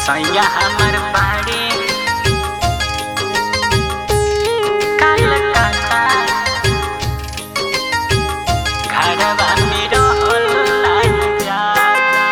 सैया हमर बाड़ी कलकत्ता घरवा में रहल नाही जाता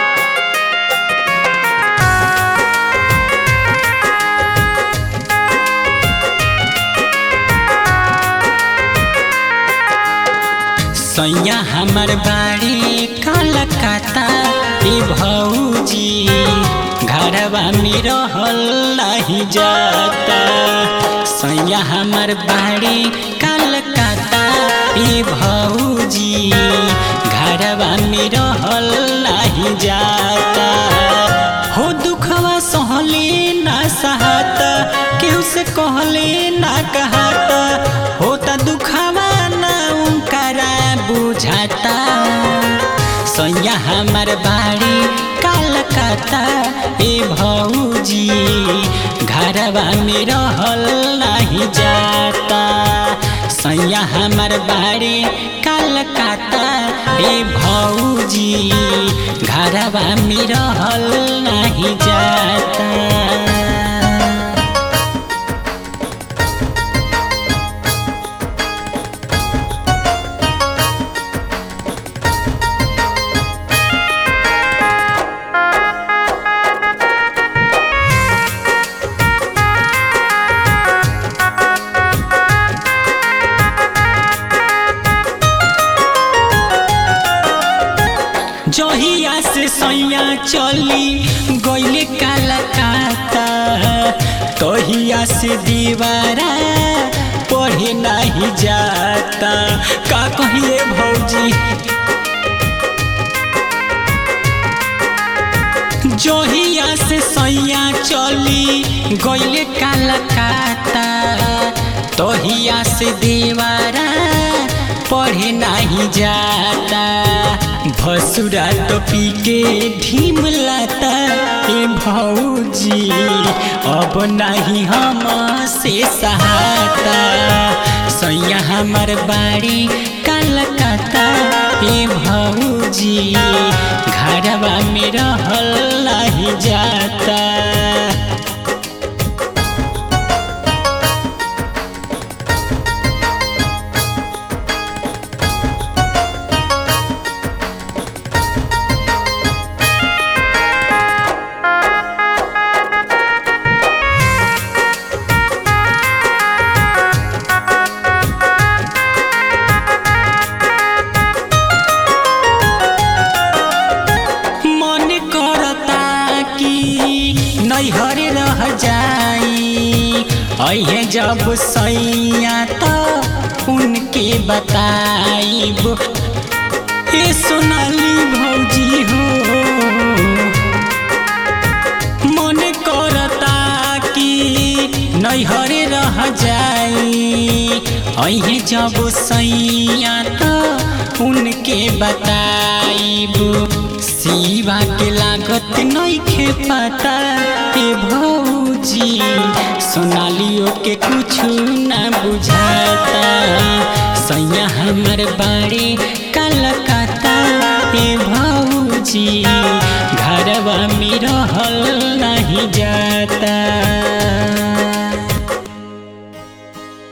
सैया हमर बाड़ी कलकत्ता ए भौजी घरवा में रहल नहीं जाता सैया हमर बाड़ी कलकत्ता ए भौजी घरवा में रहल नहीं जाता हो दुखवा सहले ना सहाता केहू से कहले ना कहता होता दुखवा ना उनकरा बुझाता सैया हमर बाड़ी कलकत्ता ए भौजी घरवा में रहल नहीं जाता सैया हमर बाड़ी कलकत्ता ए भौजी घरवा में रहल नहीं जाता जहिया से सैया चली गईले कलकत्ता तहिया से दीवारा पढ़े नहीं जाता का कहिए भौजी जहिया से सैया चली गईले कलकत्ता तहिया से दीवारा पढ़े नहीं जाता भसुरा तो पी के ढीम लाता ए भौजी अब नहीं हम से सहाता सैया हमर बाड़ी कलकत्ता ए भौजी घरवा में रहल नहीं जाता मन करता कि नैहर रह जाई अहे जब सैया तो उनके बताइब ए सोनाली भौजी हो मन करता कि नैहर रह जाई अहे जब सैया तो उनके बताइब सीवा के लागत नइखे पता ए भौजी सोनालियो के कुछ ना बुझाता सैया हमर बाड़ी कलकत्ता ए भौजी घरवा में रहल नहीं जाता